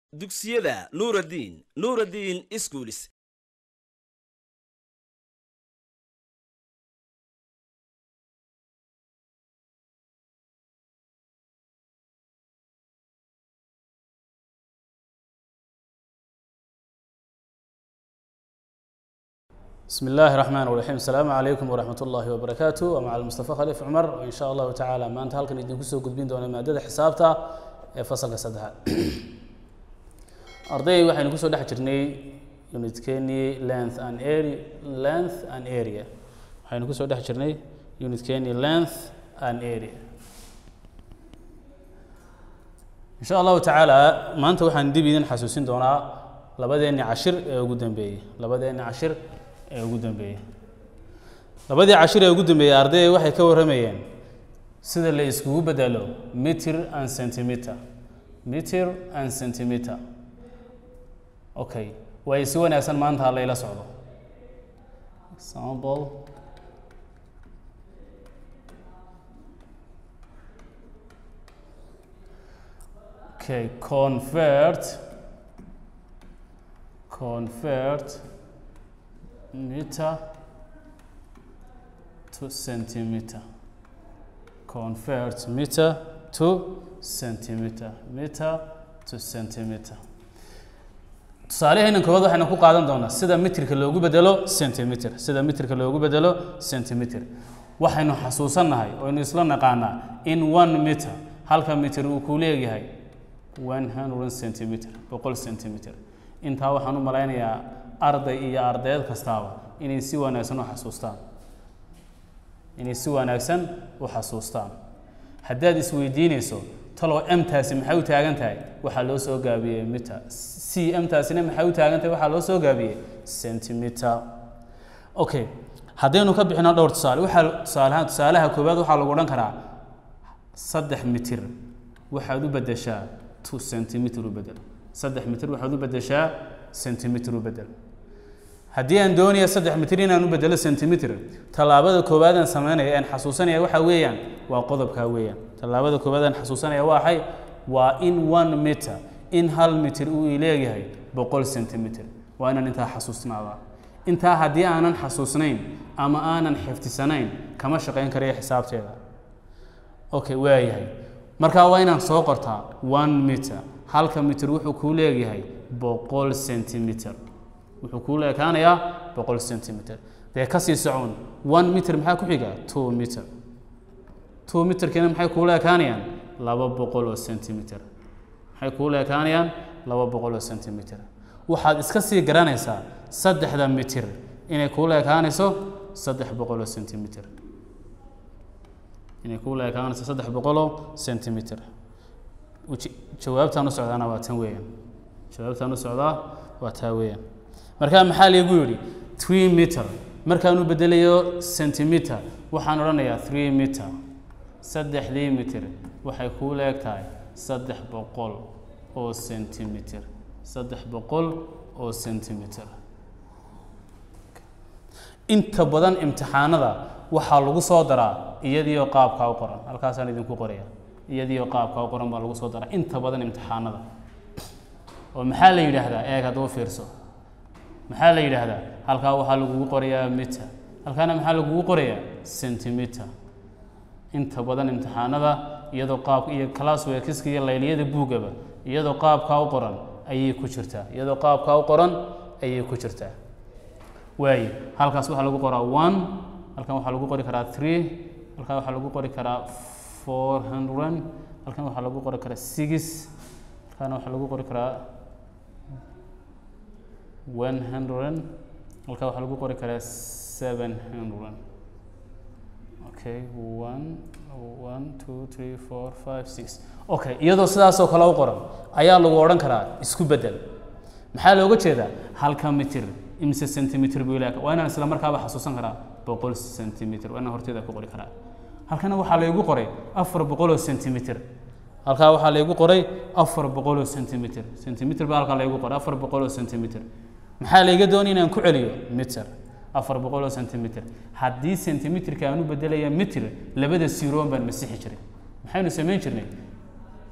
dugsiyada nuuraddiin nuuraddiin iskuulis بسم الله الرحمن الرحيم السلام عليكم ورحمة الله وبركاته ومع المصطفى خليف عمر وإن شاء الله تعالى ما أنت هلكن إدين كسو قدبين دون مادة حسابتا فصل كسدها أرضي waxay ku soo dhex jirnay unitkeeni length and area length and area waxaynu ku soo dhex jirnay unitkeeni length and area إن شاء الله تعالى maanta waxaan dib idin xasuusin doonaa labadeeni cashir ee ugu dambeeyey labadeeni cashir ee ugu dambeeyey labadii cashir ee ugu dambeeyey ardayda waxay ka warramayeen sida la iskugu bedelo meter and centimeter meter and centimeter okay way si wanaagsan maanta ha layla socdo example okay convert convert meter to centimeter convert meter to centimeter meter to centimeter tusaaleheenan koowaad waxaynu ku qaadan doonaa sida mitirka loogu bedelo centimeter sida mitirka loogu bedelo centimeter waxaynu xasuusannahay oynu isla naqaanaa in one meter halka mitir uu ku leeyahay one hundred centimeter boqol centimeter intaa waxaan u malaynayaa arday iyo ardayd kastaaba inay si wanaagsan u xasuustaan inay si wanaagsan u xasuustaan haddaad isweydiinayso talow mtaasi maxay u taagan tahay waxaa loo soo gaabiyey meter c mtaasina maxay u taagan tahay waxaa loo soo gaabiyey centimeter okay haddaynu ka bixino dhowr tusaale waxaa tusaalahaan tusaalaha koowaad waxaa lagu odhan karaa saddex mitir waxaad u beddeshaa two centimeter u bedel saddex mitir waxaad u beddeshaa centimeter u bedel haddii aan doonaya saddex mitir inaan u bedelo centimeter tallaabada koowaad aan sameynaya aan xasuusanaya waxa weeyaan waa qodobkaa weeyaan tallaabada koowaad aan xasuusanaya waxay waa in one meter in hal mitir uu leeyahay boqol centimeter waa inaan intaa xasuusnaadaa intaa haddii aanan xasuusnayn ama aanan xifdisanayn kama shaqayn karayo xisaabteeda okay waayahay markaa waa inaan soo qortaa one meter halka mitir wuxuu kuu leeyahay boqol centimeter wuxuu kuu leekaanayaa boqol centimeter dee kasii socon one meter maxaa ku xiga two meter two meterkiina maxay kuu leekaanayaan laba boqol oo centimeter maxay kuu leekaanayaan laba boqol oo centimeter waxaad iska sii garanaysaa saddexda mitir inay kuu leekaanayso saddex boqol oo centimeter inay kuu leekaanayso saddex boqoloo centimeter jawaabtaan u socdaana waa tan weeyaan jawaabtaan u socdaa waa taa weeyaan markaa maxaa laygu yidhi three meter markaan u bedelayo centimeter waxaan odhanayaa three meter saddexdii mitir waxay kuu leeg tahay saddex boqol oo centimeter saddex boqol oo centimeter inta badan imtixaanada waxaa lagu soo daraa iyadiioo qaabkaa u qoran halkaasaan idinku qoraya iyadiioo qaabkaa u qoran baa lagu soo daraa inta badan imtixaanada oo maxaa la yidhaahdaa eeg hadduu fiirso maxaa la yidhaahdaa halkaa waxaa lagugu qorayaa meter halkaana maxaa lagugu qorayaa centimeter inta badan imtixaanada iyadoo qaab iyo classworkiska iyo layliyada buugaba iyadoo qaabkaa u qoran ayay ku jirtaa iyadoo qaabkaa u qoran ayay ku jirtaa waaye halkaas waxaa lagu qoraa one halkan waxaa lagu qori karaa three halkan waxaa lagu qori karaa four hundred halkan waxaa lagu qori karaa six halkaana waxaa lagu qori karaa one hundred halkaa waxaa lagu qori karaa seven hundred okay one one two three four five six okay iyadoo sidaasoo kale u qoran ayaa lagu odhan karaa isku bedel maxaa looga jeedaa halka mitir imise centimeter buu ilaaka waa inaan isla markaaba xasuusan karaa boqol centimeter waa inaan horteeda ku qori karaa halkana waxaa laygu qoray afar boqol oo centimeter halkaa waxaa laygu qoray afar boqol oo centimeter centimeter baa halkaa laygu qoray afar boqol oo centimeter maxaa layga doonaya inaan ku celiyo meter afar boqol oo centimeter haddii centimeterka aan u bedelaya meter labada siroon baan masixi jiray maxaynu samayn jirnay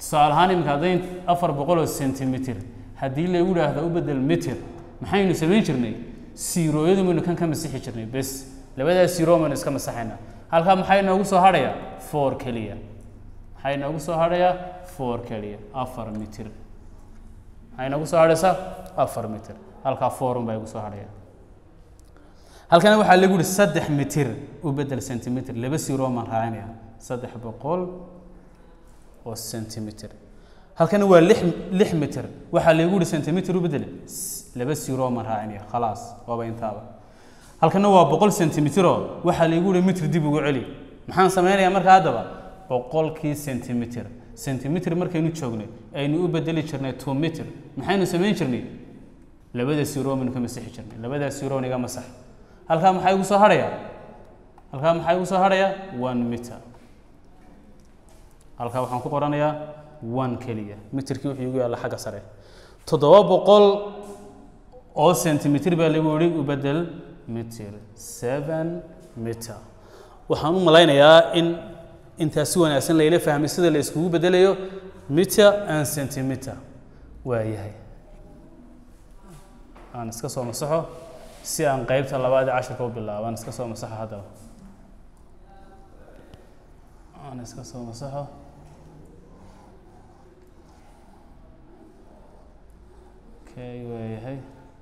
tusaale ahaan iminka haddayn afar boqol oo centimeter haddii lagu idhaahdo u bedel meter maxaynu samayn jirnay siirooyadu maynu kan ka masixi jirnay bes labadaas siiroo maynu iska masaxaynaa halkaa maxay inoogu soo hadhayaa four keliya maxay inoogu soo hadhayaa four keliya afar mitir maxay inoogu soo hadhaysaa afar mitir halkaa four un baa igu soo hadhaya halkana waxaa lagu yihi saddex mitir u bedel centimeter laba siiroo maan raacinaya saddex boqol oo centimeter halkana waa lix lix mitir waxaa lagu yihi centimeter u bedel laba siiroo maan raacinaya khalaas waaba intaaba halkana waa boqol centimeteroo waxaa lagu yihi mitir dib ugu celi maxaan sameynayaa marka haddaba boqolkii centimeter centimeter markaynu joognay aynu u bedeli jirnay two meter maxaynu samayn jirnay labada siiroo maynu ka masixi jirnay labadaas siiroo iga masax halkaa maxaa igu soo hadhaya halkaa maxaa igu soo hadhaya one meter halkaa waxaan ku qoranayaa one keliya mitirkii wuxuu igu yaalla xagga sare toddoba boqol oo centimeter baa lagu yihi u bedel mitir seven meter waxaan u malaynayaa in intaas si wanaagsan layla fahmay sida la iskugu bedelayo meter and centimeter waa yahay aan iska soo masaxo si aan qeybta labaad ee cashirka u bilaabo aan iska soo masaxo haddaba aan iska soo masaxo okay waa yahay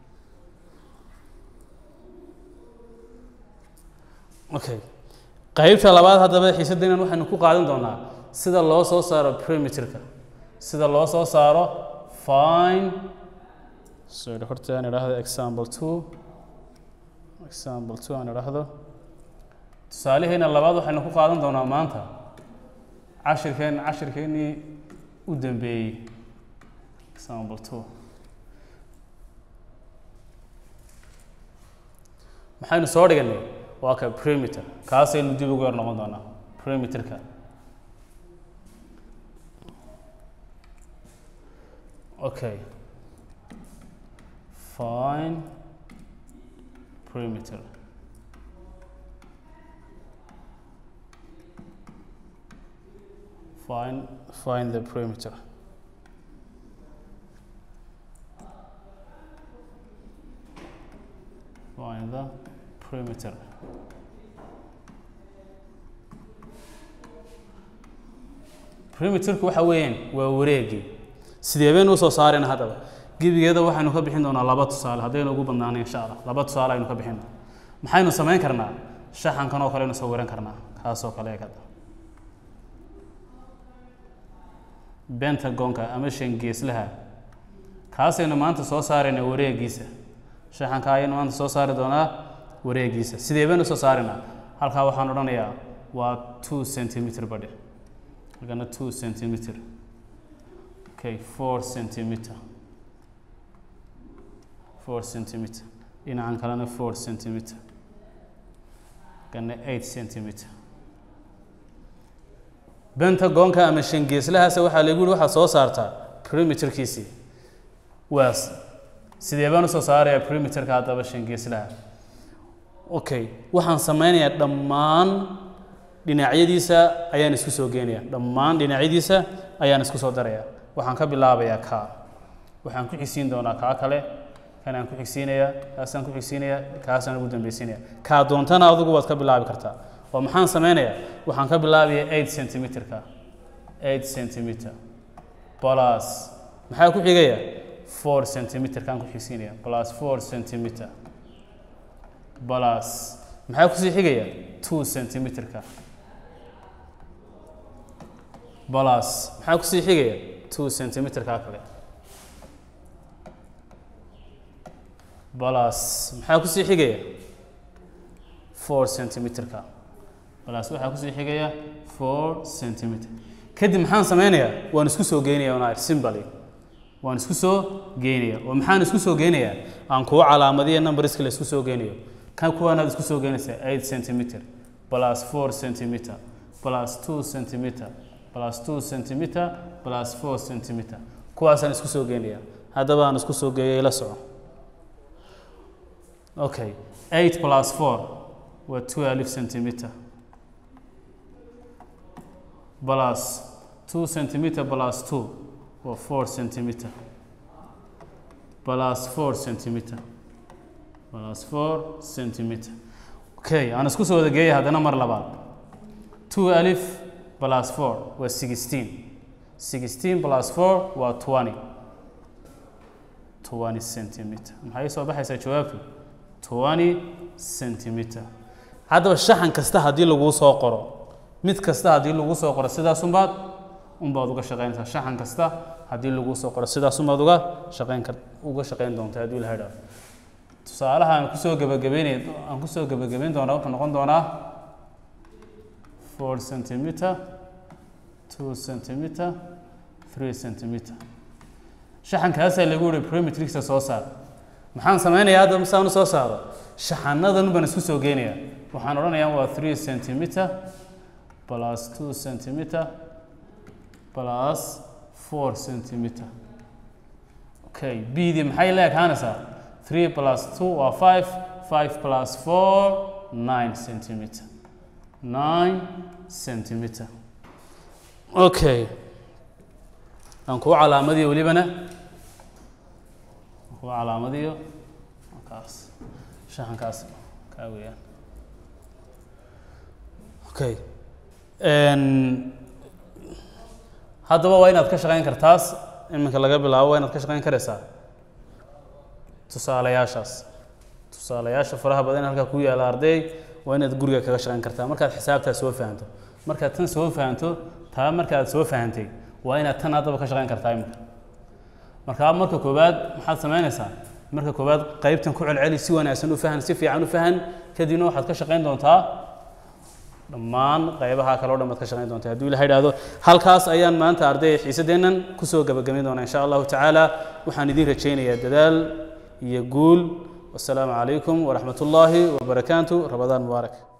okay qaybta labaad haddaba xiisadeenan waxaynu ku qaadan doonaa sida loo soo saaro perimeterka sida loo soo saaro fine sorry horta aan idhaahdo example two example two aan idhaahdo tusaalaheena labaad waxaynu ku qaadan doonaa maanta cashirkeen cashirkeennii u dambeeyey example two maxaynu soo dhiganay waa ka perimeter kaasaynu dib ugu yar noqon doonaa perimeterka okay fine perimeter find find the perimeter find the perimeter perimeterku waxa weeyaan waa wareegii sidee baynu usoo saareen haddaba gebigeeda waxaynu ka bixin doonaa laba tusaale haddaynu ugu badnaano insha allah laba tusaale aynu ka bixin maxaynu samayn karnaa shaxankan oo kale aynu sawiran karnaa kaasoo kale eegada bentagonka ama shangeeslaha kaasaynu maanta soo saaraynaa wareegiisa shaxanka ayaynu maanta soo saari doonaa wareegiisa sidee baynu soo saarinaa halkaa waxaan odhanayaa waa two centimeter badhe halkana two centimeter okay four centimeter four centimeter dhinacan kalena four centimeter kana eight centimeter bentagonka ama shangeeslahaas waxaa lagu yihi waxaad soo saartaa perimeterkiisii waas sidee baan usoo saarayaa perimeterka haddaba shangeeslaha okay waxaan sameynayaa dhammaan dhinacyadiisa ayaan isku soo geenayaa dhammaan dhinacyadiisa ayaan isku soo darayaa waxaan ka bilaabayaa kaa waxaan ku xigsiin doonaa kaa kale kanaan ku xigsiinayaa kaasaan ku xigsiinayaa kaasaan ugu dambeysiinaya kaa doontana adigu waad ka bilaabi kartaa oo maxaan sameynayaa waxaan ka bilaabayaa eight centimeterka eight centimeter plus maxaa ku xigaya four centimeter kaan ku xigsiinaya plus four centimeter plus maxaa kusii xigaya two centimeterka plus maxaa kusii xigaya two centimeterka kale plus maxaa kusii xigaya four centimeterka plus waxaa kusii xigaya four centimeter kadib maxaan sameynayaa waan isku soo geynaya on simbaly waan isku soo geynaya oo maxaan isku soo geynayaa aan kuwa calaamadiya numberska la isku soo geynayo kan kuwaanaad isku soo geynaysaa eight centimeter plus four centimeter plus two centimeter plus two centimeter plus four centimeter kuwaasaan isku soo geynaya haddaba aan isku soo geeyay la soco okay eight plus four waa twelve centimeter plus two centimeter plus two waa four centimeter plus four centimeter plus four centimeter okay aan isku soo wada geeyay haddana mar labaad two alif plus four waa sixteen sixteen plus four waa twenty twenty centimeter maxay soo baxaysaa jawaabtu twenty centimeter haddaba shaxan kasta haddii laguu soo qoro mid kasta haddii lagu soo qoro sidaas unbaad unbaad uga shaqaynaysaa shaxan kasta haddii lagu soo qoro sidaas unbaad uga shaqayn kar uga shaqayn doontaa haddii la hadhaa tusaalaha aan kusoo gabagabeynay aan kusoo gabagabeyn doonaa wuxuu noqon doonaa four centimeter two centimeter three centimeter shaxankaasaa lagu yihi perimetricsa soo saar maxaan sameynayaa hadda saan u soo saaro shaxanadan baan isku soo geynayaa waxaan odhanayaa waa three centimeter plus two centimeter plus four centimeter okay bdii maxay la ekaanaysaa three plus two waa five five plus four nine centimeter nine centimeter okay aan kuu calaamadiyo welibana aan kuu calaamadiyo kaas shaxankaas kaa weeyaan okay haddaba waa inaad ka shaqayn kartaas iminka laga bilaabo waa inaad ka shaqayn karaysaa tusaalayaashaas tusaalayaasha faraha badan halkaa ku yaala arday waa inaad guriga kaga shaqayn kartaa markaad xisaabtaa soo fahanto markaad tan soo fahanto taa markaad soo fahantay waa inaad tan haddaba ka shaqayn kartaa iminka markaa marka koowaad maxaad samaynaysaa marka koowaad qaybtan ku celceli si wanaagsan u fahan si fiican u fahan kadibna waxaad ka shaqayn doontaa dhammaan qaybaha kale o dhan baad ka shaqayn doontaa hadduu ilaha idhaahdo halkaas ayaan maanta arday xiisadeennan kusoo gabagabayn doonaa insha allahu tacaala waxaan idiin rajaynayaa dadaal iyo guul wasalaamu calaykum waraxmat ullaahi wabarakaatu rabadaan mubaarak